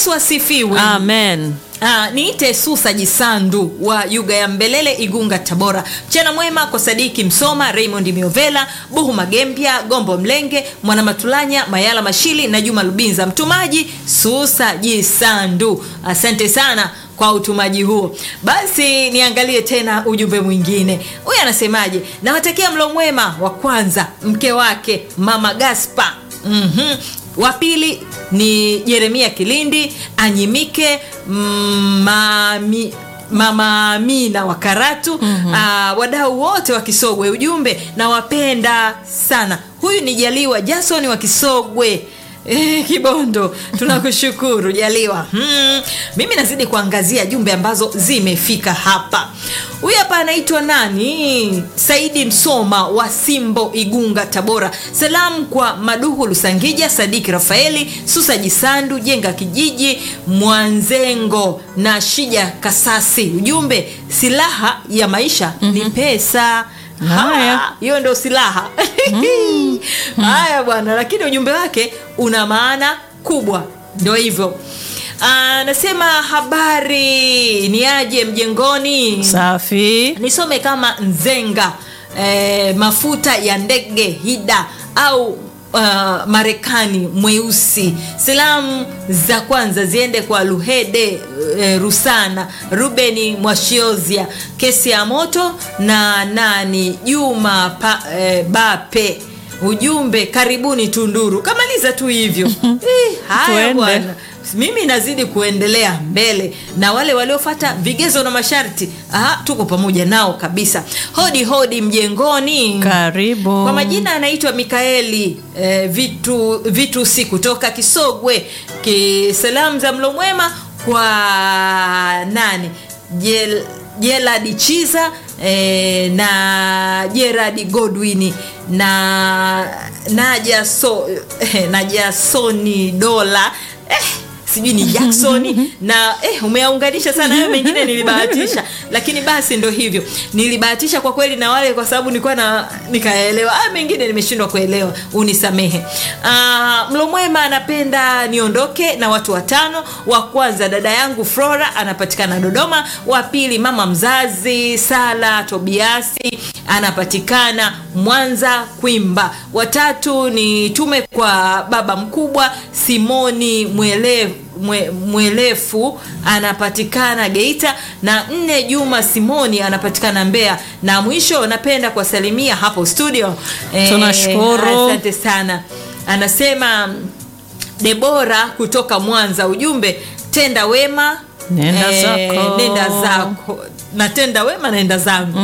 yesu asifiwe amen Ah, niite Susa Jisandu wa Yuga ya Mbelele, Igunga, Tabora. Mchana mwema kwa Sadiki Msoma, Raymond Miovela, Buhu Magempya, Gombo Mlenge, Mwana Matulanya, Mayala Mashili na Juma Lubinza. Mtumaji Susa Jisandu, asante sana kwa utumaji huo. Basi niangalie tena ujumbe mwingine. Huyu anasemaje? Nawatakia mlo mwema wa kwanza mke wake Mama Gaspa. Mhm. Wa pili ni Jeremia Kilindi, Anyimike mm, mami Mama Amina wa Karatu mm-hmm. uh, wadau wote wa Kisogwe, ujumbe nawapenda sana. Huyu ni Jaliwa Jason wa Kisogwe Eh, Kibondo, tunakushukuru Jaliwa. Hmm, mimi nazidi kuangazia jumbe ambazo zimefika hapa. Huyu hapa anaitwa nani? Saidi Msoma wa Simbo, Igunga, Tabora. Salamu kwa Maduhu Lusangija, Sadiki Rafaeli, Susa Jisandu, Jenga Kijiji, Mwanzengo na Shija Kasasi. Ujumbe, silaha ya maisha ni pesa. Haya. Ha, hiyo ndio silaha haya bwana lakini ujumbe wake una maana kubwa ndio hivyo anasema habari ni aje mjengoni safi nisome kama nzenga eh, mafuta ya ndege hida au Uh, marekani mweusi salamu za kwanza ziende kwa luhede eh, rusana rubeni mwashiozia kesi ya moto na nani juma pa, eh, bape ujumbe karibuni tunduru kamaliza tu hivyo eh, haya Tuende. bwana mimi nazidi kuendelea mbele na wale waliofata vigezo na masharti aha, tuko pamoja nao kabisa hodi hodi mjengoni karibu kwa majina anaitwa mikaeli eh, vitu vitu si kutoka kisogwe Ki, salamu za mlo mwema kwa nani Jel, jeladi chiza eh, na jeradi godwin na naja so, eh, najasoni dola eh, sijui ni jacksoni na eh, umeaunganisha sana hayo mengine nilibahatisha lakini basi ndo hivyo nilibahatisha kwa kweli na wale kwa sababu nilikuwa na nikaelewa haya mengine nimeshindwa kuelewa unisamehe uh, mlo mwema anapenda niondoke na watu watano wa kwanza dada yangu flora anapatikana dodoma wa pili mama mzazi sala tobiasi anapatikana mwanza kwimba watatu ni tume kwa baba mkubwa simoni mwelevu mwe, mwelefu anapatikana geita na nne juma simoni anapatikana mbeya na mwisho napenda kuwasalimia hapo studio Eh, Tunashukuru. asante sana anasema debora kutoka mwanza ujumbe tenda wema Nenda zako. nenda zako natenda wema naenda zangu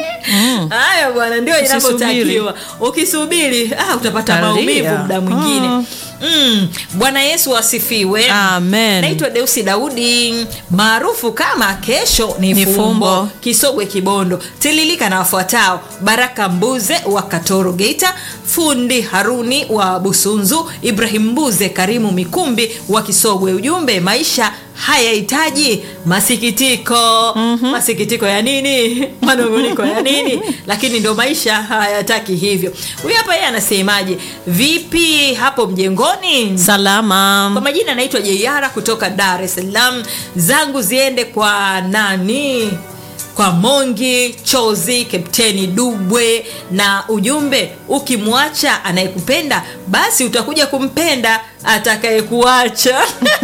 haya bwana ndio inavyotakiwa ukisubiri ah, utapata Utalia. maumivu muda mwingine Mm. mm. bwana yesu asifiwe Amen. naitwa deusi daudi maarufu kama kesho ni, Ni fumbo. fumbo. kisogwe kibondo tililika na wafuatao baraka mbuze wa katoro geita fundi haruni wa busunzu ibrahim mbuze karimu mikumbi wa kisogwe ujumbe maisha hayahitaji masikitiko mm-hmm. masikitiko ya nini manunguniko ya nini lakini ndo maisha hayataki hivyo huyu hapa yeye anasemaje vipi hapo mjengoni kwa salama majina anaitwa jeiara kutoka dar es salaam zangu ziende kwa nani kwa mongi chozi kapteni dubwe na ujumbe ukimwacha anayekupenda basi utakuja kumpenda atakayekuacha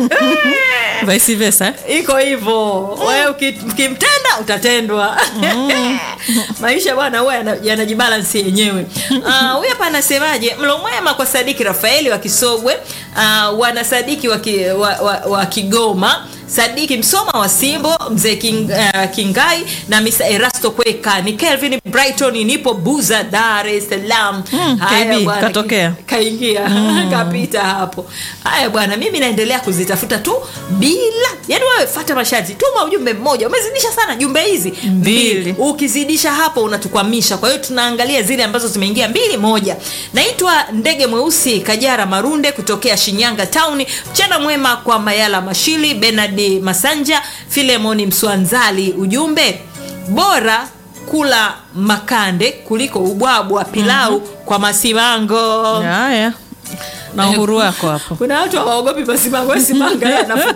vice versa iko hivyo wewe uki- ukimtenda utatendwa maisha bwana huwa yana- yanajibalansi yenyewe Ah, huyu hapa anasemaje mlo mwema kwa sadiki rafaeli wa kisogwe uh, wana sadiki wa, ki, wa, wa, wa kigoma sadiki msoma wa simbo mzee King, uh, kingai na misa erasto kweka ni kelvin brighton nipo buza dar es salaam Mm, Haya KB, bwana, katokea. kaingia kapita hapo haya bwana mimi naendelea kuzitafuta tu bila yani wewe fata masharti tuma ujumbe mmoja umezidisha sana jumbe hizi Mbili. ukizidisha hapo unatukwamisha kwa hiyo tunaangalia zile ambazo zimeingia mbili moja naitwa ndege mweusi kajara marunde kutokea shinyanga tauni mchana mwema kwa mayala mashili benard masanja filemoni mswanzali ujumbe bora kula makande kuliko ubwabwa pilau kwa masimango haya na uhuru wako hapo kuna watu hawaogopi masimango we simanga yeye anafu-